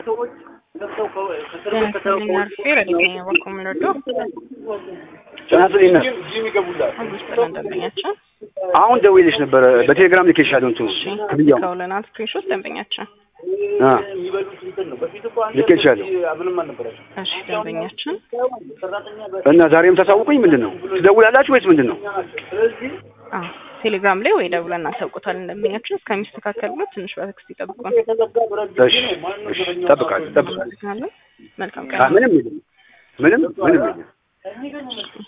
ለምሳሌ አርፌ ረድተኛ በኩል ምንወዶ ጨናፍልኝ ነው። አምስት ደንበኛችን አሁን ደውዬልሽ ነበረ በቴሌግራም ልኬሻለሁ እንትኑ ክፍያው ከውለናል ስክሪንሾት ደንበኛችን አ ልኬሻለሁ እሺ ደንበኛችን እና ዛሬም ታሳውቁኝ ምንድን ነው ትደውላላችሁ ወይስ ምንድን ነው? አዎ ቴሌግራም ላይ ወይ ደውለን እናሳውቁታለን ደንበኛችን እስከሚስተካከል ብሎ ትንሽ በትዕግስት ይጠብቁን እሺ እሺ እጠብቃለሁ እጠብቃለሁ። መልካም አ ቀን ምንም የለም ምንም ምንም የለም።